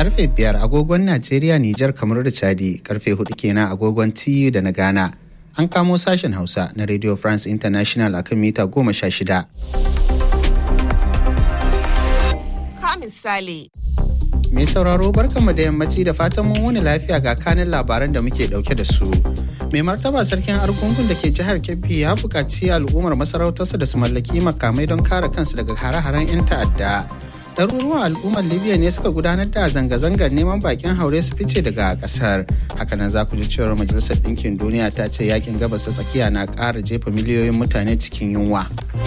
karfe biyar agogon Najeriya, Nijar, kamar da Chadi, karfe hudu kenan agogon TU da na Ghana. An kamo sashen Hausa na Radio France International akan mita goma sha shida. Ka misali. Mai sauraro barkanmu da yammaci da fatan mun wuni lafiya ga kanin labaran da muke dauke da su. Mai martaba sarkin argungun da ke jihar Kebbi ya buƙaci al'ummar masarautarsa da su mallaki makamai don kare kansu daga hare-haren 'yan ta'adda. ɗaruruwan al'ummar libya ne suka gudanar da zanga-zangar neman bakin haure su fice daga ƙasar hakanan za ku ji cewar majalisar ɗinkin duniya ta ce yakin gabas ta tsakiya na ƙara jefa miliyoyin mutane cikin yunwa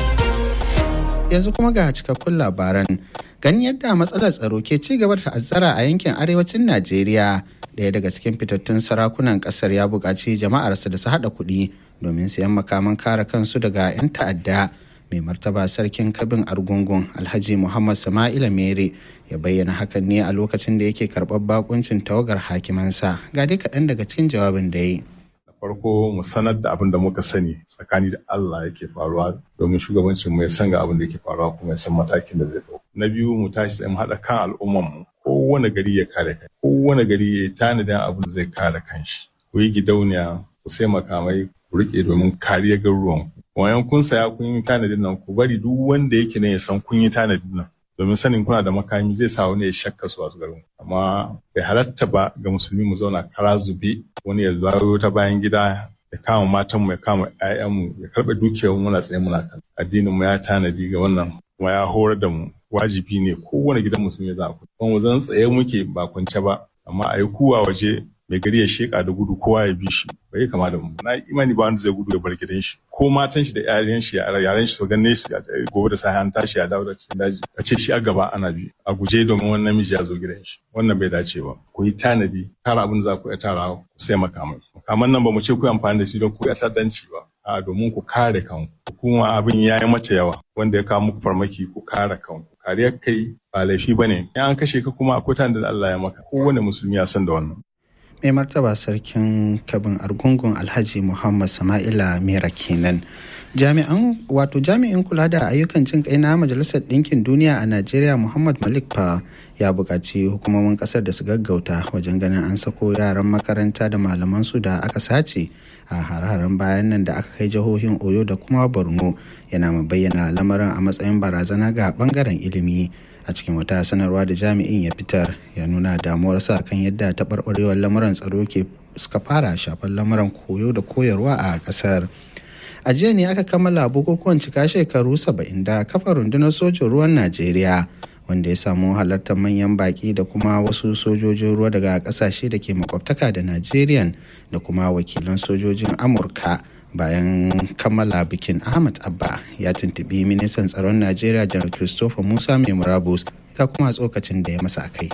yanzu kuma ga cikakkun labaran ganin yadda matsalar tsaro ke ci gaba da ta'azzara a yankin arewacin najeriya ɗaya daga cikin fitattun sarakunan ƙasar ya buƙaci jama'arsa da su haɗa kuɗi domin siyan makaman kare kansu daga 'yan ta'adda mai martaba sarkin kabin argungun alhaji muhammad sama'ila mere ya bayyana hakan ne a lokacin da yake karɓar bakuncin tawagar hakimansa ga dai kaɗan daga cikin jawabin da ya yi farko mu sanar da abin da muka sani tsakani da Allah yake faruwa domin shugabancin mu ya san ga abin da yake faruwa kuma ya san matakin da zai ɗauka. Na biyu mu tashi tsaye mu haɗa kan al'umman mu kowane gari ya kare kai kowane gari ya tanadin abin da zai kare kanshi. Ku yi gidauniya ku sai makamai ku riƙe domin kariyar garuruwan ku. Wayan kun saya kun yi tanadin nan ku bari duk wanda yake ne ya san kun yi tanadin nan. domin sanin kuna da makami zai sa wani ya shakka su a garin amma bai halatta ba ga musulmi mu zauna kara zube wani ya zawo ta bayan gida ya kama matan mu ya kama ƴaƴan mu ya karɓe dukiyar mu muna tsaye muna kan addinin mu ya tanadi ga wannan kuma ya horar da mu wajibi ne kowane gidan musulmi za ku kuma mu zan tsaye muke ba kwance ba amma a yi kuwa waje mai gari ya sheka da gudu kowa ya bi shi bai kama da mu na imani ba wanda zai gudu ya bar gidan shi ko matan shi da yaran shi yaran shi su ganne shi gobe da safe an tashi ya dawo da cikin daji a ce shi a gaba ana bi a guje domin wannan namiji ya zo gidan shi wannan bai dace ba ku yi tanadi tara abin za ku iya tara ku sai makamai makaman nan ba mu ce ku amfani da shi don ku ya ta'addanci ba a domin ku kare kanku kuma abin ya yi mata yawa wanda ya kawo muku farmaki ku kare kanku kariyar kai ba laifi ba ne in an kashe ka kuma akwai tanadin da Allah ya maka kowane musulmi ya san da wannan mai martaba sarkin kabin argungun alhaji muhammad sama'ila mera kenan jami'an wato jami'in kula da ayyukan jin kai na majalisar ɗinkin duniya a najeriya muhammad malik fa ya buƙaci hukumomin ƙasar da su gaggauta wajen ganin an sako yaran makaranta da malaman su da aka sace a har-haren bayan nan da aka kai jihohin oyo da kuma borno yana mai bayyana lamarin a matsayin barazana ga bangaren ilimi a cikin wata sanarwa da jami'in ya fitar ya nuna damuwarsa kan yadda taɓarɓarewar lamuran tsaro ke suka fara shafar lamuran koyo da koyarwa a ƙasar a jiya ne aka kammala bukukuwan cika shekaru saba'in da kafa rundunar sojin ruwan najeriya wanda ya samu halartar manyan baki da kuma wasu sojojin ruwa daga ƙasashe da ke makwabtaka da najeriya da kuma wakilan sojojin amurka bayan kammala bikin ahmad abba ya tuntubi ministan tsaron najeriya janar christopher musa mai murabus ta kuma tsokacin da ya masa a kai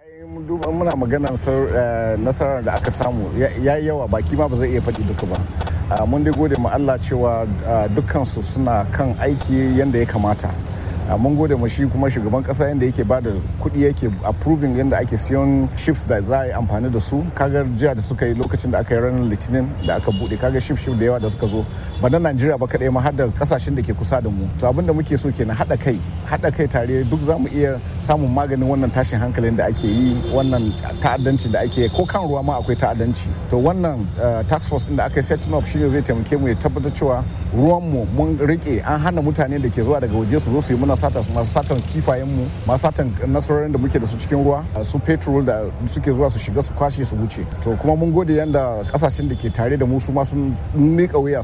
muna maganar nasarar da aka samu ya yi yawa baki ma ba zai iya faɗi duka ba mun dai gode ma allah cewa dukkansu suna kan aiki yadda ya kamata mun gode ma shi kuma shugaban kasa yadda yake ba da kuɗi yake approving yadda ake siyan ships da za a yi amfani da su kaga jiya da suka yi lokacin da aka yi ranar litinin da aka buɗe kaga ship ship da yawa da suka zo ba na najeriya ba kaɗai ma har da kasashen da ke kusa da mu to abin da muke so kenan haɗa kai haɗa kai tare duk za mu iya samun maganin wannan tashin hankalin da ake yi wannan ta'addanci da ake ko kan ruwa ma akwai ta'addanci to wannan tax force din da aka yi setting up shine zai taimake mu ya tabbatar cewa ruwan mu mun rike an hana mutane da ke zuwa daga waje su zo su yi muna sata masu satan kifayenmu masu satan nasarorin da muke da su cikin ruwa su petrol da suke zuwa su shiga su kwashe su wuce to kuma mun gode yanda kasashen da ke tare da mu su ma sun mika wuya